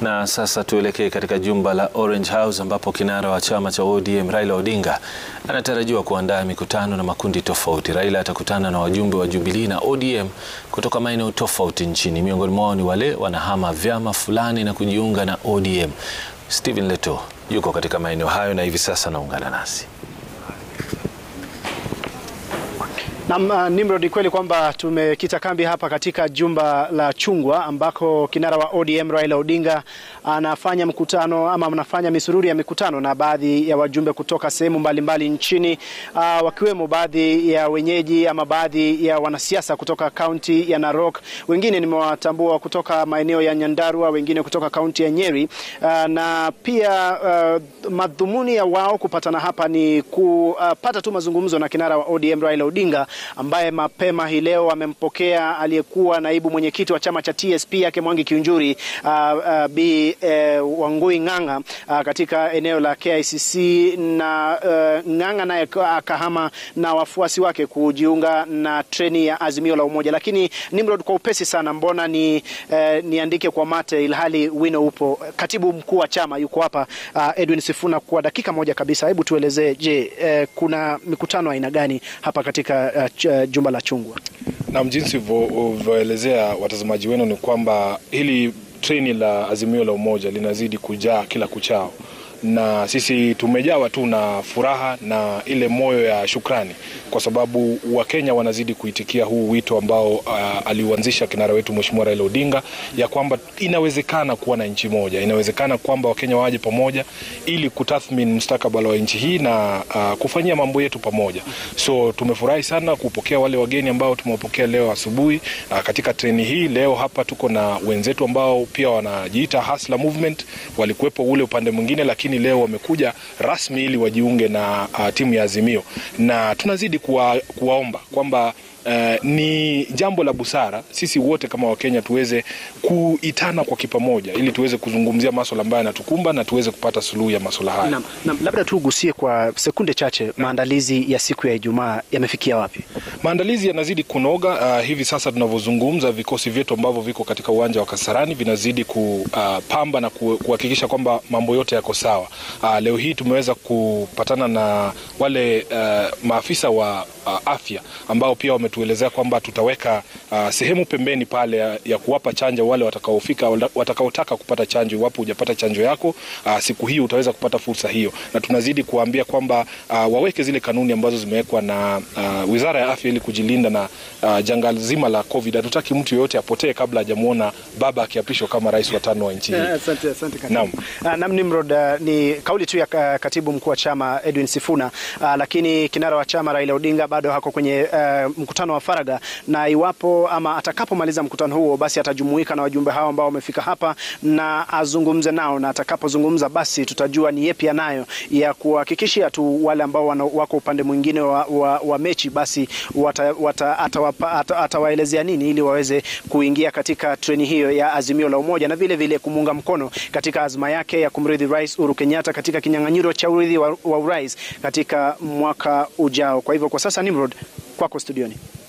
Na sasa tuelekee katika jumba la Orange House ambapo kinara wa chama cha ODM Raila Odinga anatarajiwa kuandaa mikutano na makundi tofauti. Raila atakutana na wajumbe wa Jubilee na ODM kutoka maeneo tofauti nchini. Miongoni mwao ni wale wanahama vyama fulani na kujiunga na ODM. Stephen Leto yuko katika maeneo hayo na hivi sasa anaungana nasi. Na Nimrod, kweli kwamba tumekita kambi hapa katika jumba la Chungwa ambako kinara wa ODM Raila Odinga anafanya mkutano ama anafanya misururi ya mikutano na baadhi ya wajumbe kutoka sehemu mbalimbali nchini, uh, wakiwemo baadhi ya wenyeji ama baadhi ya wanasiasa kutoka kaunti ya Narok. Wengine nimewatambua kutoka maeneo ya Nyandarua, wengine kutoka kaunti ya Nyeri. Uh, na pia uh, madhumuni ya wao kupatana hapa ni kupata uh, tu mazungumzo na kinara wa ODM Raila Odinga ambaye mapema hii leo amempokea aliyekuwa naibu mwenyekiti wa chama cha TSP yake Mwangi Kiunjuri uh, uh, Bi uh, Wangui Ng'ang'a uh, katika eneo la KICC na uh, Ng'ang'a naye akahama na wafuasi wake kujiunga na treni ya Azimio la Umoja. Lakini Nimrod, kwa upesi sana, mbona ni uh, niandike kwa mate ilhali wino upo. Katibu mkuu wa chama yuko hapa uh, Edwin Sifuna, kwa dakika moja kabisa, hebu tuelezee, je, uh, kuna mikutano aina gani hapa katika uh, jumba la Chungwa. Naam, jinsi ulivyoelezea watazamaji wenu ni kwamba hili treni la Azimio la Umoja linazidi kujaa kila kuchao, na sisi tumejawa tu na furaha na ile moyo ya shukrani kwa sababu Wakenya wanazidi kuitikia huu wito ambao uh, aliuanzisha kinara wetu Mheshimiwa Raila Odinga ya kwamba inawezekana kuwa na nchi moja, inawezekana kwamba Wakenya waje pamoja ili kutathmini mustakabali wa nchi hii na uh, kufanyia mambo yetu pamoja. So tumefurahi sana kupokea wale wageni ambao tumewapokea leo asubuhi uh, katika treni hii. Leo hapa tuko na wenzetu ambao pia wanajiita Hustler Movement, walikuwepo ule upande mwingine, lakini leo wamekuja rasmi ili wajiunge na uh, timu ya Azimio na tunazidi kuwa, kuwaomba kwamba Uh, ni jambo la busara sisi wote kama Wakenya tuweze kuitana kwa kipamoja ili tuweze kuzungumzia masuala ambayo yanatukumba na tuweze kupata suluhu ya masuala haya. Na, na, labda tugusie kwa sekunde chache maandalizi ya siku ya Ijumaa yamefikia wapi? Maandalizi yanazidi kunoga. Uh, hivi sasa tunavyozungumza, vikosi vyetu ambavyo viko katika uwanja wa Kasarani vinazidi kupamba uh, na kuhakikisha kwamba mambo yote yako sawa. Uh, leo hii tumeweza kupatana na wale uh, maafisa wa uh, afya ambao pia wametuelezea kwamba tutaweka uh, sehemu pembeni pale ya, ya kuwapa chanjo wale watakaofika watakaotaka kupata chanjo. Iwapo hujapata chanjo yako uh, siku hii utaweza kupata fursa hiyo, na tunazidi kuwaambia kwamba uh, waweke zile kanuni ambazo zimewekwa na uh, Wizara ya Afya ili kujilinda na uh, janga zima la COVID. Hatutaki mtu yoyote apotee kabla hajamwona baba akiapishwa kama rais wa tano wa nchi hii. Asante, asante katibu. Naam. Naam, Nimrod, uh, ni kauli tu ya katibu mkuu wa chama Edwin Sifuna, uh, lakini kinara wa chama Raila Odinga bado hako kwenye uh, mkutano wa faraga, na iwapo ama atakapomaliza mkutano huo, basi atajumuika na wajumbe hao ambao wamefika hapa na azungumze nao, na atakapozungumza basi tutajua ni yepi anayo ya kuhakikishia tu wale ambao wana, wako upande mwingine wa, wa, wa mechi basi wata, wata, atawaelezea ata, ata nini ili waweze kuingia katika treni hiyo ya Azimio la Umoja na vile vile kumuunga mkono katika azma yake ya kumrithi Rais Uhuru Kenyatta katika kinyang'anyiro cha urithi wa, wa urais katika mwaka ujao. Kwa hivyo kwa sasa, Nimrod, kwako studioni.